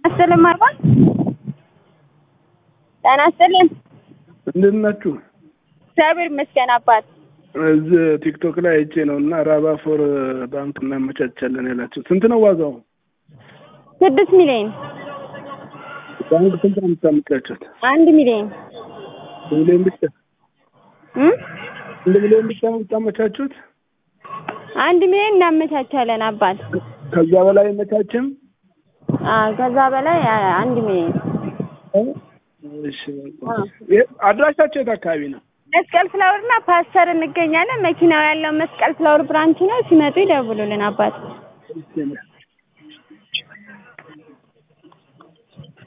ይስጥልን ማርቆስ ጤና ይስጥልን። እንዴት ናችሁ? እግዚአብሔር ይመስገን አባት። እዚህ ቲክቶክ ላይ አይቼ ነው እና ራባ ፎር ባንክ እናመቻቻለን ያላችሁ ስንት ነው ዋጋው? ስድስት ሚሊዮን ባንክ ስንት ነው የምታመቻቹት? አንድ ሚሊዮን ሚሊዮን ብቻ እ አንድ ሚሊዮን ብቻ ነው የምታመቻቹት? አንድ ሚሊዮን እናመቻቻለን አባት። ከዛ በላይ አይመቻችም? አዎ ከዛ በላይ አ- አንድ ሚሊዮን እሺ የ- አድራሻቸው የት አካባቢ ነው? መስቀል ፍላወር እና ፓስተር እንገኛለን። መኪናው ያለው መስቀል ፍላወር ብራንች ነው። ሲመጡ ይደውሉልን አባት። እሺ